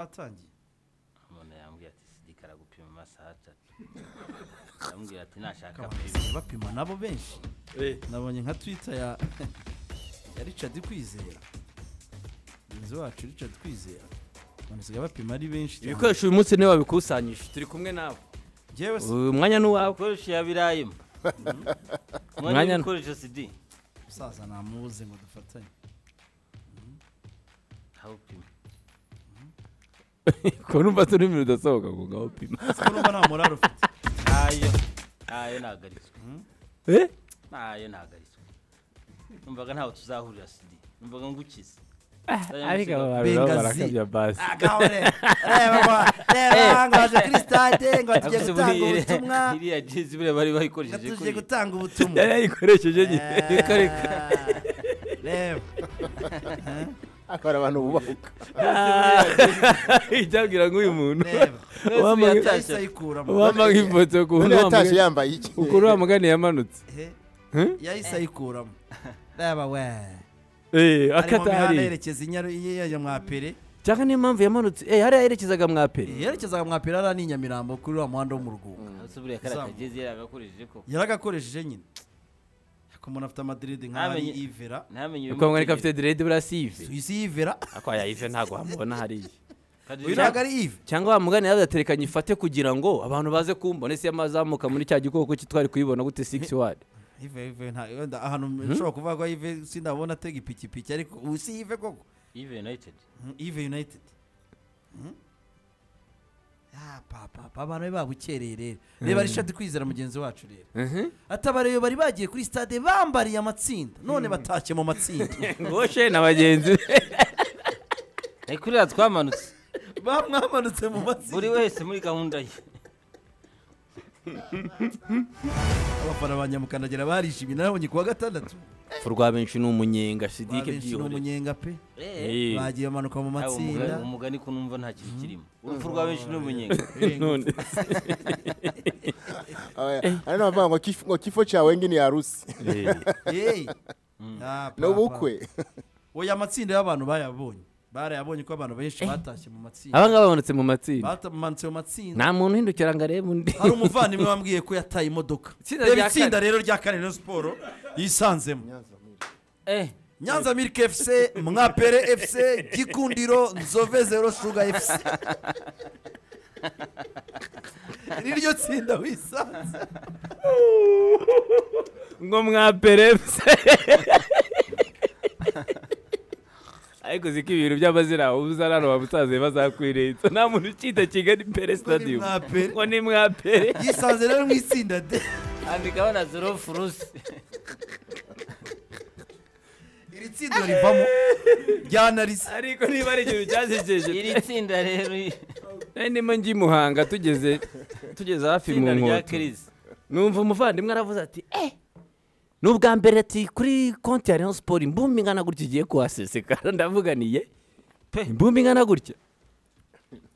batangiye umuntu yambwiye ati sidika aragupima amasaha atatu yambwiye ati nashaka Kabanda baby." isigaye bapima nabo benshi Eh, nabonye nka twita ya ya richard kwizera mugenzi wacu richard kwizera abantu basigaye bapima ari benshi cyane. ibikoresho uyu munsi niwe wabikusanyije turi kumwe nawe Njyewe si- uyu mwanya ni uwawe ibikoresho yabirayemo Mwanya- mwanya ibikoresho sidi umusaza namubuze ngo dufatanye aho upima ko numva turi imbere udasohoka ngo ngaho upima ese ko numva nta morale ufite ntayo ntayo nahagaritswe Eh? ntayo nahagaritswe numvaga ntaho tuzahurira sidi numvaga ngukize ariko aba bantu Bengazi. nabo barakabya basi Afite buriya- iriya jezi buriya bari bayikoresheje tuje kuri gutanga ubutumwa yari yayikoresheje nyine ariko ariko reba akora abantu bubaka icyabwira nk'uyu muntu reba Uwambaye- yahise ayikuramo wampa nk'ifoto ku ubu muntu yatashye yambaye iki ukuntu wa mugani yamanutse Ehe, Hmm? yahise ayikuramo reba we Eh, ari mu mihanda akatari yerekeza inyaru yajya mwapere cyangwa niyo mpamvu yamanutse eh hariya yerekezaga mwa peri yerekezaga mwapere hariya ni i nyamirambo kuri wa muhanda wo mu rugunga Ese buriya kariya kajezi yaragakoresheje ko yaragakoresheje nyine ariko umuntu afite amadiridi nk'aho ari Ntamenye- ivera ntamenye uko mwari ko afite direde burasive suwisi y'ivera ako yayive ntabwo wamubona hariya uyu ntabwo ari ive cyangwa wa mugani yazaterekanye ifate kugira ngo abantu baze kumbona ese yamazamuka muri cya gikoko cye twari kuyibona gute six wadi ive ive nta wenda ahantu nshobora kuvuga ko ive sindabona atega ipikipiki ariko ubu si ive koko Even United Mm, ive united Mm. Ah, papa papa abantu be babukereye rero reba rishadi kwizera mugenzi wacu rero atabareyo bari bagiye kuri stade bambariye amatsinda none batashye mu matsinda ngoshe na bagenzi be ni kuri iriya twamanutse bamwamanutse mu matsinda buri wese muri gahunda ye abafana ba nyamukandagira barishimye nabonye ku wa gatandatu urupfu rwa benshi ni umunyenga sidike babenshi ni byihoreye umunyenga pe Eh, bagiye bamanuka mu Yaba matsinda umugani- umugani ko numva nta kintu kirimo urupfu rwa benshi n'umunyenga none ari nabavuga ngo kif- ngo kifo cyawe ngini ya rusi eh, Hey. Ah, ni ubukwe oya amatsinda y'abantu bayabonye barayabonye ko abantu benshi batashye mu matsinda aba ngaba bamanutse mu matsinda batamanutse mu matsinda nta muntu uhindukira ngo arebe undi hari umuvandimwe wambwiye ko yataye imodoka Itsinda reba rya itsinda rero rya kane Rayon siporo yisanzemo Eh, nyanza milike efuse mwapere efuse gikundiro nzove zero shuga efuse niryo tsinda wisanze ngo mwaperepse ariko ziko ibintu by'amazina ubuzarano babusaze bazakwirenza nta muntu ukita kigali pere stadium mwapere ngo ni mwapere yisanze rero mu itsinda de andika bana zero furusi iri tsinda rivamo ryanarise ariko niba ari ikintu cyasekeje iri tsinda rero i- nari ndimo njya i muhanga tugeze tugeze hafi mu itsinda rya nkoto kirisi numva umuvandimwe aravuze ati eh ni ubwa mbere ati kuri konti ya Rayon Sport imbumbi ingana gutya igiye kuhasesekara ndavuga ni ye pe imbumbi ingana gutya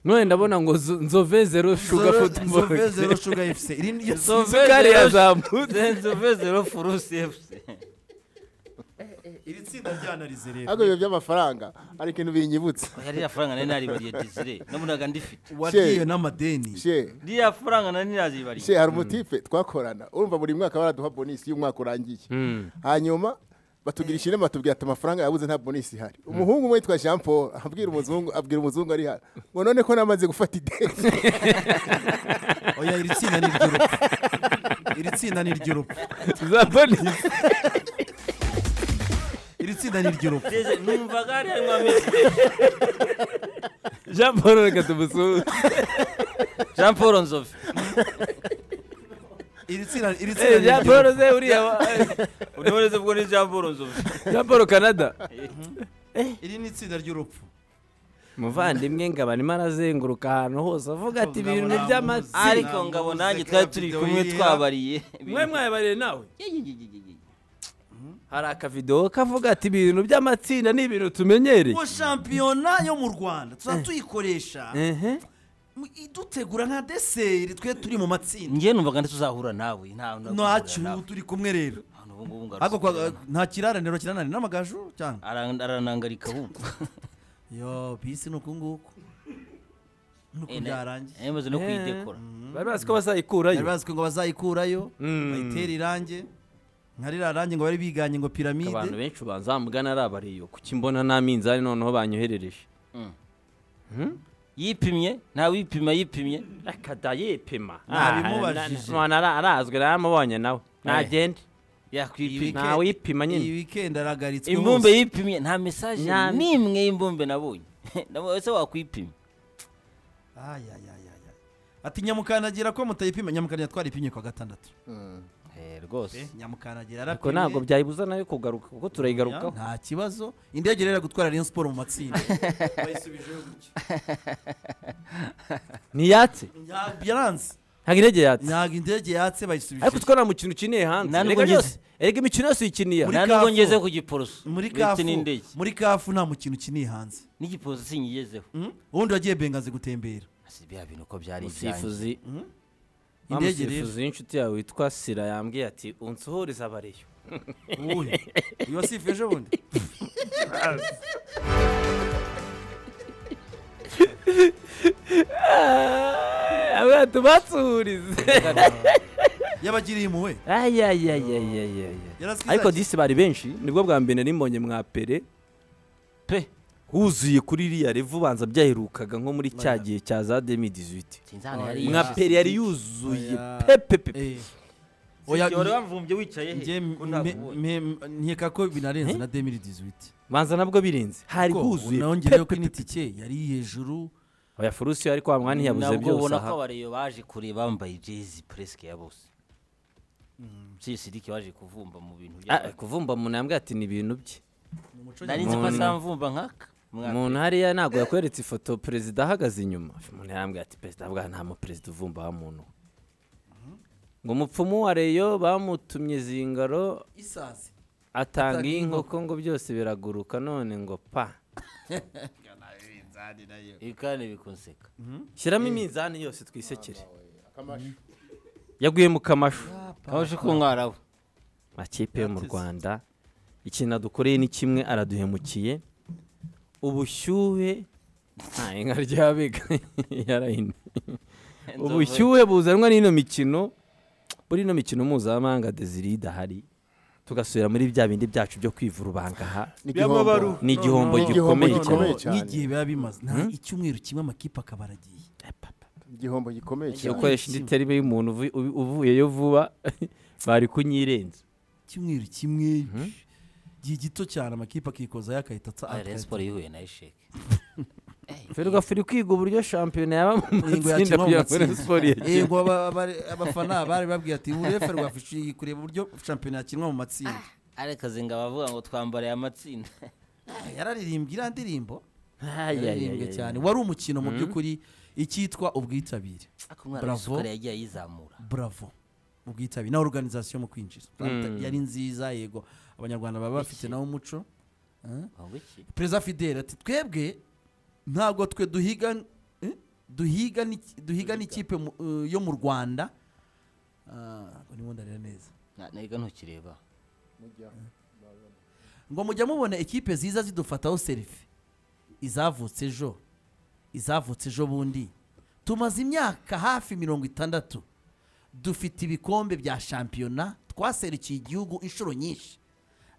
none ndabona ngo zo- nzove zero shuga Zero- Zove zero futuboro shuga efuse iri niryo tsinda Zove isukari zero- yazamutse zove zero furusi efuse iri tsinda ryanarise rero ariko ibyo by'amafaranga ari ikintu binyibutsa yariya faranga nari naribariye desire nabonaga ndifite wagiye n'amadeni she iriya faranga nari narazibariye she hari umutipe twakorana urumva buri mwaka baraduha bonisi iyo umwaka urangiye hanyuma batugirisha inama batubwira ati amafaranga yabuze nta bonisi ihari umuhungu umwe yitwa jean paul abwira umuzungu abwira umuzungu ari hano ngo none ko namaze gufata ideni oya iri tsinda ni iry'urupfu iri tsinda ni iry'urupfu za polisi iri tsinda ni iry'urupfu Desire, numvaga ari harimo amezi Jean Paul reka tumusuhuze jean paul nzove iri tsinda iri tsinda Eh, ni Jean Paul iry'urupfu ze uriya wa- uraboneza ubwo ni jean paul nzove Jean Paul Canada iri ni itsinda ry'urupfu muvandimwe ngaba arimo arazenguruka ahantu hose avuga ati ibintu ni by'amata ariko ngabo nanjye twari turi kumwe twabariye mwe mwayabariye nawe Ibintu- hari akavidewo kavuga ati ibintu by'amatsinda ni ibintu tumenyereye mu shampiyona yo mu rwanda tuba tuyikoresha ehe mu- idutegura nka deseri twe turi mu matsinda njye numvaga ndetse uzahura nawe nta ntacyo turi kumwe rero ariko kwa- nta kiraraniro kirananira n'amagaju cyangwa aranangarika ahubwo yo bisi ni uku nguku nuko Eh, na- byarangiye eh, maze no Eh. kuyidekora bari bazi ko bazayikurayo bari bazi ko ngo bazayikurayo Mm. bayitere irange nka ririya range ngo bari biganye ngo abantu piramide benshi banzamugana ari abariyo kuki mbona nta minzani noneho banyoherereje yipimye ntawe uyipima yipimye akada yipima Nabimubajije. none ara- arazwe naramubonye nawe nagende yakwipima nta wipima nyine. iyi weekend aragaritswe imbumbe hose. yipimye nta mesaje Nta- n'imwe y'imbumbe nabonye Nawe ese wakwipima Ay, ay, ay, ay, ay. ati nyamukandagira ko mutayipima nyamukandagira twaripimye kwa gatandatu rwose nyamukandagira ariko ntabwo byayibuza nayo kugaruka kuko turayigarukaho nta kibazo indege rero gutwara Rayon siporo mu matsinda bayisubijeho gutya ntiyatse Ntabwo yaranze ntabwo indege yatse ntabwo indege yatse bayisubije ariko twa nta mukino ukiniye hanze Nta erega n'ubwo byose erega imikino yose uyikiniye Muri nta nubwo Kafu. ngeze ku giporoso muri ndetse kafu n'indege muri kafu nta mukino ukiniye hanze n'igiporoso sinyigezeho Mm? ubundi wagiye bengazi gutembera si bya bintu ko byari ibyanjye umusifuzi wa Indege rero. musifuzi w'inshuti yawe witwa sira yambwiye ati unsuhurize abariyo uyu uyu wasifu ejo bundi abwe ati ubatsuhurize yabagiriye impuhwe ayayayayayaya Yarasize ariko ati- disi bari benshi nibwo bwa mbere nimbonye mwa pere pe huzuye kuri iriya revu ubanza byaherukaga nko muri cya gihe cya za demi dizwiti sinzana yari mwa yishe. pere yari yuzuye Oya. pepe pepe Eh. oya Sinzi, wari wamvumbye wicaye he nge ko ntakubonye. nkeka ko binarenze na demiri dizwiti banza nabwo birenze hari huzuye nongereho ko n'itike yari hejuru oya furusiyo ariko wa mwanya ntiyabuze nabwo byose ubona ko aha abariyo baje kureba bambaye jezi puresike ya bose sisidiki waje kuvumba mu bintu Ah, by'abantu. kuvumba umuntu yambwiye ati ni ibintu bye nari nzi ko Umuntu- azamvumba nk'aka Mwa- umuntu hariya ntabwo yakweretse ifoto perezida ahagaze inyuma umuntu yarambwira ati perezida bwa nta muperezida uvumba wa muntu we." ngo umupfumu wa reyo bamutumye zingaro isazi atanga inkoko ngo byose biraguruka none ngo pa ibi kandi bikunseka shyiramo iminzani yose twisekere akamashu yaguye mu kamashu kabashe ko mwarabu makipe yo mu rwanda ikintu adukoreye ni kimwe araduhemukiye ubushyuhe nta inka ryabega yarahine ubushyuhe buzanwa n'ino mikino muri ino mikino mpuzamahanga desiri idahari tugasubira muri bya bindi byacu byo kwivura ubangaha ni igihombo ni igihombo Ni igihombo gikomeye cyane gikomeye cyane n'igihe biba bimaze nta icyumweru kimwe amakipe akaba aragiye igihombo gikomeye iyo cyane ukoresha indi terime y'umuntu uvu- uvu- uvuyeyo vuba bari kunyirenza icyumweru kimwe gihe gito cyane amakipe akikoza yakahita atsa Rayon Sport yihuye na esheke ferwa firi kwiga uburyo shampiyona yaba mu Ingingo ya matsinda kimwe mu kugira ngo matsinda. Rayon Sport yegere yego aba- aba- abafana bari babwiye ati urefe rwafishiye kureba uburyo shampiyona yakinwa mu matsinda ariko zinga bavuga ngo twambariye amatsinda Ah, yararirimbye iriya ndirimbo yararirimbwe cyane ayayayayay wari umukino mu by'ukuri icyitwa ubwitabire ariko umwana Bravo. w'isukari yagiye ayizamura bravo ubwitabire na organization mu kwinjiza yari nziza yego abanyarwanda baba bafite nawo umuco Ngo iki? perezida fidele ati twebwe ntabwo twe duhiga eh? duhiga n'iki- duhiga n'ikipe mu- eh, yo mu rwanda Ah, ngo ndimo ndareba neza Na- nega ntukireba ngo mujya mubona ekipe ziza zidufataho serifi izavutse ejo izavutse ejo bundi tumaze imyaka hafi mirongo itandatu dufite ibikombe bya shampiyona twaserukiye igihugu inshuro nyinshi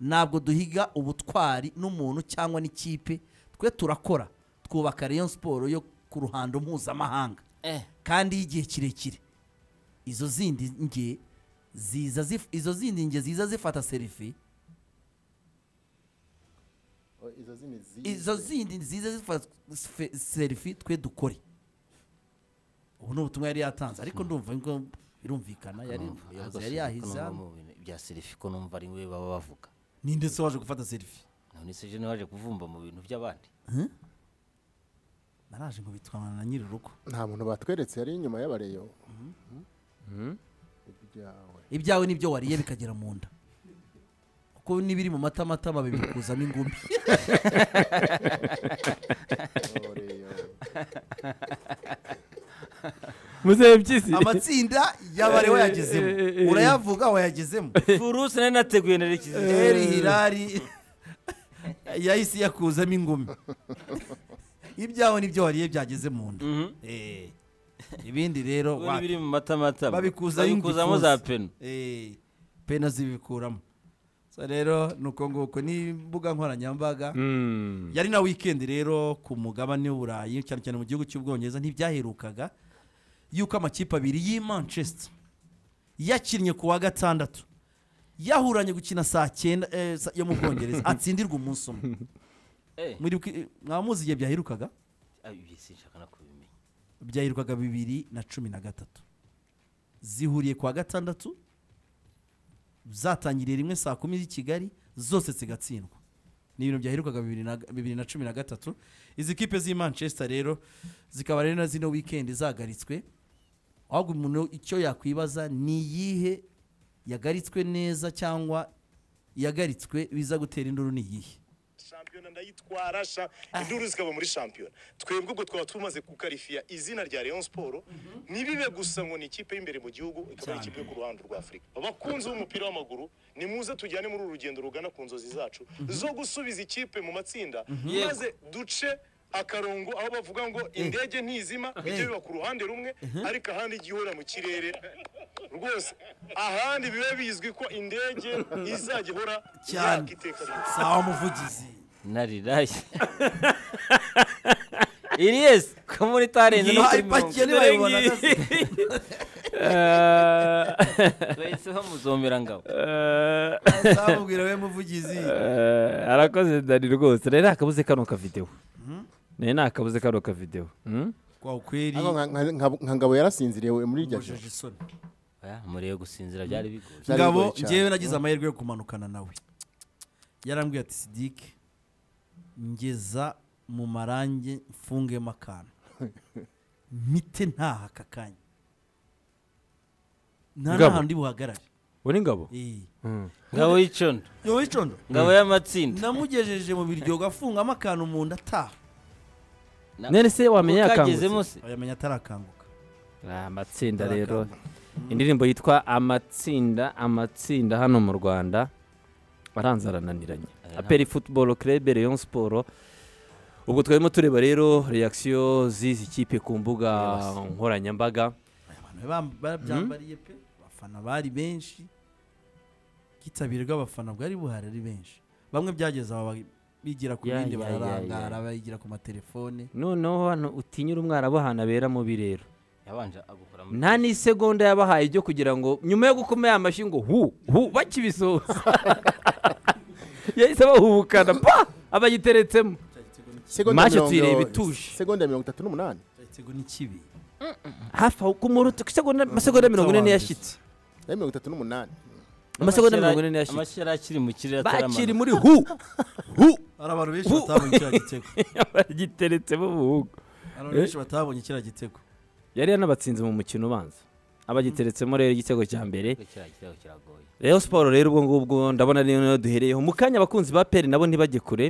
ntabwo duhiga ubutwari n'umuntu cyangwa n'ikipe twe turakora twubaka Rayon siporo yo ku ruhando mpuzamahanga eh kandi y'igihe kirekire izo zindi nge ziza zif- izo zindi nge ziza zifata serifi izo zindi zize. izo zindi nziza zifata fe- serifi twe dukore ubu ni ubutumwa yari yatanze ariko ndumva ngo birumvikana yari numva. umuyobozi Ariko yari sinzi ko yahize numva mu bintu bya serifi ko numva ari we baba bavuga ninde se waje gufata serifi none se je naje kuvumba mu bintu by'abandi naraje ngo bitwana na nyiri urugo nta muntu batweretse yari inyuma y'abareyo ibyawe ibyawe nibyo wariye bikagera mu nda kuko n'ibiri mu matamatama bibikuzamo ingumi oreyo muzebyisi amatsinda yabare wayagezemo urayavuga wayagezemo furuse nari nateguye nerekeza eri hirari yahise yakuzamo ingumi ibyawe n'ibyo wariye byageze mu nda Eh. ibindi rero Ubu wapi. n'ibiri mu matamatama babikuzamo babikuzamo za peno Eh, pena zibikuramo so rero ni uko nguko ni imbuga nkoranyambaga Mm. yari na wikendi rero ku mugabane w'uburayi cyane cyane mu gihugu cy'ubwongereza ntibyaherukaga yuko amakipe abiri y'i manchester yakinnye ku wa gatandatu yahuranye gukina saa cyenda eh, sa- yo mu bwongereza atsindirwa umunsi umwe Eh, Muri wiki- mwaba muzi igihe byaherukaga ah, ibi sinshaka no kubimenya byaherukaga bibiri na cumi na gatatu zihuriye ku wa gatandatu zatangiriye rimwe saa kumi z'i kigali zose zigatsindwa ni ibintu byaherukaga bibiri na- bibiri na cumi na gatatu izi kipe z'i manchester rero zikaba rero na zino wikendi zagaritswe ahubwo umuntu icyo yakwibaza ni iyihe yagaritswe neza cyangwa yagaritswe biza gutera induru ni iyihe shampiyona ndayitwara sha induru zikaba muri shampiyona twebwe ubwo twaba tumaze kukarifiya izina rya Rayon Sport ntibibe gusa ngo ni ikipe y'imbere mu gihugu ikaba ari ikipe yo ku ruhande rwa Afurika abakunzi b'umupira w'amaguru ni muze tujyane muri uru rugendo rugana ku nzozi zacu zo gusubiza ikipe mu matsinda maze duce akarongo aho bavuga ngo indege ntizima bijye biba ku ruhande rumwe ariko ahandi ijya ihora mu kirere rwose ahandi bibe bizwi ko indege izajya ihora Cyane. yaka iteka ryose. sawa muvugizi nariraye iriyesi ko muri itarenze no kuri mirongo ipakiye ntibayibonaga se. tweseho muzomera ngabo zamubwira we muvugizi Eh, arakoze dani rwose rero akabuze kano kavidewo nayo ni akabuze kano kavidewo Mm? kwa ukweli Ariko nka- nka- nka- nka ngabo yarasinziriye we muri iryo joro mbojeje isoni Oya, murebe gusinzira byari bigoye Byari ngabo bigoye cyane. ngewe nagize amahirwe yo kumanukana nawe yarambwiye ati sidike ngeza mu marange mfungemo akantu mpite ntaha aka kanya nta Ngabo. n'ahantu ndi buhagarare uri ngabo Eh. ngabo y'icondo yowe icondo ngabo y'amatsinda namugejeje mu biryo gafungamo akantu mu nda ataha none se wamenya ukagezemo yakangutse se yamenya atarakanguka Ah, amatsinda rero indirimbo yitwa amatsinda amatsinda hano mu rwanda aranze arananiranye ntabwo- aperi futuboro kerebe leon siporo ubwo twarimo tureba rero reakisiyo z'izi kipe ku mbuga nkoranyambaga abantu bam- babyambariye pe abafana bari benshi ikitabire rw'abafana bwari buhari ari benshi bamwe byageze aba bigira ku Ya, bindi ya, ya, bararangara ya. bayigira ku matelefone noneho hano utinyura umwarabuhana abera mubi rero yabanje agukora muri nta n'isegonda yabahaye ibyo kugira ngo nyuma yo gukoma ya mashyi ngo hu hu bakibisoza yahise bahubukana pa abayiteretsemo Segonda Match mirongo- tuyireba ituje. segonda mirongo itatu n'umunani ikigo ni kibi hafi aho ku muruta ku segonda amasegonda mirongo ine yashyitse Eh, mirongo itatu n'umunani amasegonda mirongo ine yashyitse amashyira akiri mu kirere bakiri ataramanuka muri hu hu hari abantu benshi Bu- batabonye kiriya gitego bagiteretsemo buhugu hari abantu benshi batabonye kiriya gitego yari yanabatsinze mu mukino ubanza abagiteretsemo rero igitego cya mbere kiriya kirego kiragoye Rayon Sport rero ubwo ngubwo ndabona ari nayo duhereyeho mu kanya abakunzi ba peri nabo ntibajye kure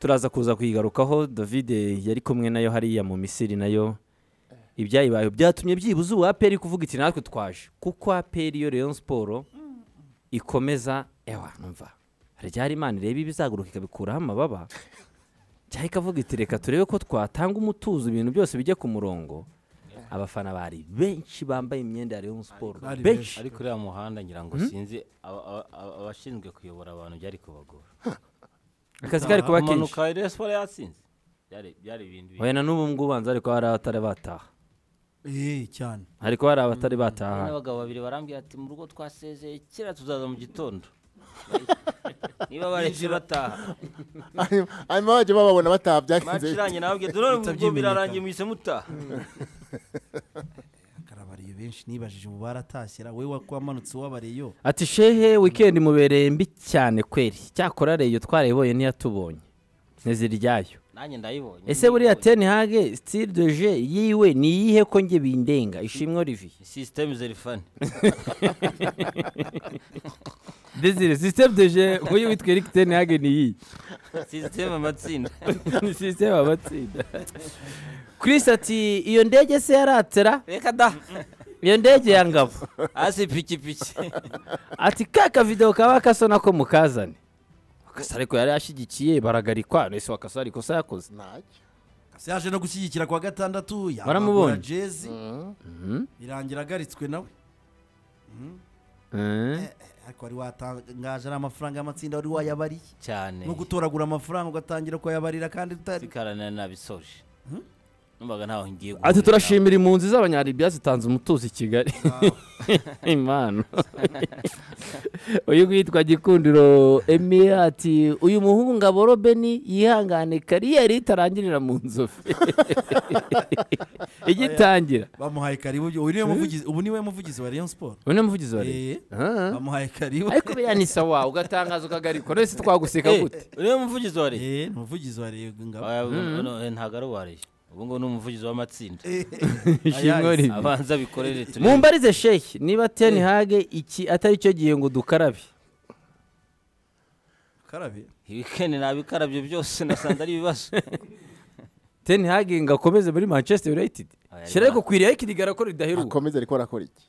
turaza kuza kuyigarukaho David yari kumwe nayo hariya mu Misiri nayo ibyayibayeho byatumye byibuze ubu aperi kuvuga iti natwe twaje kuko aperi yo Rayon Sport ikomeza ewa numva ryari imana ireba ibizaguruka ikabikuraho amababa cyangwa ikavuga iti reka turebe ko twatanga umutuzo ibintu byose bijye ku murongo abafana bari benshi bambaye imyenda ya Rayon Sport Bari benshi ariko uriya muhanda ngira ngo sinzi aba- aba- aba- abashinzwe kuyobora abantu byari kubagora akazi kari kuba kenshi amanuka rero siporo yatsinze Byari- byari ibintu bibi. oya na n'ubu ngubu banza ariko hari abatari bataha eh cyane ariko hari abatari Hari bataha n'abagabo babiri barambwira ati mu rugo twasezeye kera tuzaza mu gitondo niba baretse bataha hanyuma hanyuma bajya bababona bataha maci byagenze irangiye nababwira ati none ubwo Bitabyimenyekana. birarangiye muhise mutaha akarabariye benshi nibajije ubu baratashyira we wamanutse uwabariyo ati shehe wikendi mubereye mbi cyane kweri cyakora reyo twarayibonye ntiyatubonye ntiziryayo nanjye ndayibonye ese buriya Ndayibonye. teni hage sitiri deje yiwe ni iyihe ko njye bindenga ishimwe olivier sisiteme zerifani desire sisiteme deje nk'uyu witwa eric teni hage ni iyi sisiteme amatsinda ni sisiteme amatsinda chris ati iyo ndege se yaratera reka da iyo ndege ya ngabo hasi ipikipiki ati ka kavidewo kaba kasa nako mukazane wakasa ariko yari ashyigikiye baragarikwa nese wakasa hari ikosa yakoze ntacyo kasi yaje no gushyigikira ku wa gatandatu Baramubonye. jezi birangira agaritswe nawe Eh, Eh, ariko wari watangaje ari amafaranga y'amatsinda wari wayabariye cyane no gutoragura amafaranga ugatangira kuyabarira kandi utari sikaranira nabisoje numvaga ntaho ngiye ati guhurira. turashimira impunzi z'abanyaribiya zitanze umutuzo i kigali impano uyu witwa gikundiro emi ati uyu muhungu ngabo robeni yihangane kariyeri itarangirira mu nzovu igitangira bamuhaye karibu uyu niwe muvugizi ubu niwe muvugizi wa Rayon Sport ubu ni umuvugizi wa Eh, leta Ah. bamuhaye karibu ariko beya ni sawa ugatangaza ukagarikwa none si twaguseka gute Eh, uriya muvugizi wa leta Eh, ni umuvugizi wa Rayon ngabo Oya, ubu- uno- eh, ntabwo ari uwa leta ubu ngubu ni umuvugizi w'amatsinda ishimwe ribi abanza bikorere turebe. mumbarize sheikh niba ten hage iki atari cyo gihe ngo dukarabe karabe ibikene nabikarabye byose nasanze ari ibibazo ten hage ngo akomeze muri manchester united Oya, shyira ariko ariko- kwiriye ikirigara ko ridaheruka akomeze ariko arakora iki